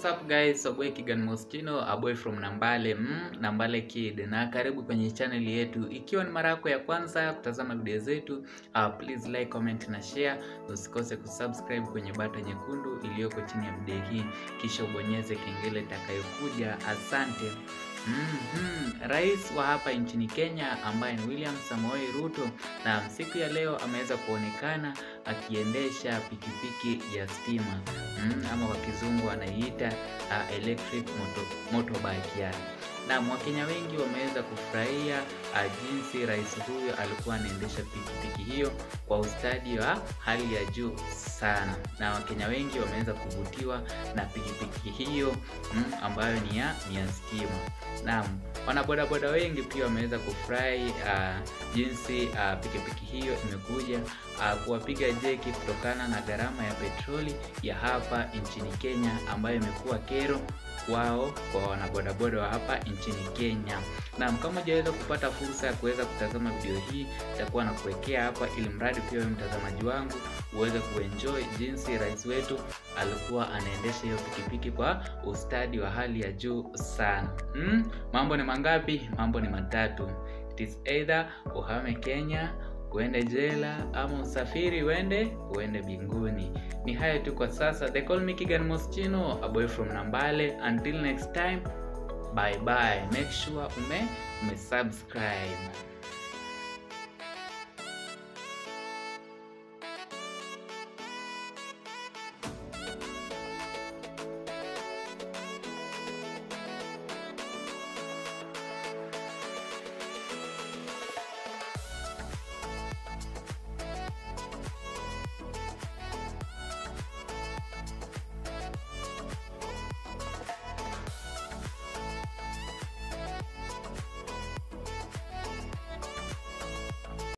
What's up guys, Aboy Kigan Moschino, a boy from Nambale, mm, Nambale Kid, na karibu kwenye channel yetu. Ikiwa ni mara yako ya kwanza kutazama video zetu, uh, please like, comment na share. Usikose kusubscribe kwenye bata nyekundu iliyoko chini ya video hii, kisha ubonyeze kengele itakayokuja. Asante. Mm-hmm. Rais wa hapa nchini Kenya ambaye ni William Samoei Ruto na siku ya leo ameweza kuonekana akiendesha pikipiki ya stima mm, ama kwa kizungu anaiita uh, electric moto, motorbike yani. Na Wakenya wengi wameweza kufurahia uh, jinsi rais huyo alikuwa anaendesha pikipiki hiyo kwa ustadi wa hali ya juu sana, na Wakenya wengi wameweza kuvutiwa na pikipiki hiyo mm, ambayo ni ya ni ya stima. Naam, wanabodaboda wengi pia wameweza kufurahi uh, jinsi uh, pikipiki hiyo imekuja uh, kuwapiga jeki kutokana na gharama ya petroli ya hapa nchini Kenya ambayo imekuwa kero wao kwa wanabodaboda wa hapa nchini Kenya. Naam, kama hujaweza kupata fursa ya kuweza kutazama video hii, itakuwa na kuwekea hapa, ili mradi pia wewe mtazamaji wangu uweze kuenjoy jinsi rais wetu alikuwa anaendesha hiyo pikipiki kwa ustadi wa hali ya juu sana. Hmm? Mambo ni mangapi? Mambo ni matatu. It is either uhame Kenya uende jela ama usafiri uende uende binguni. Ni hayo tu kwa sasa. They call me Kigan Moschino, a boy from Nambale. Until next time, bye bye. Make sure ume ume subscribe.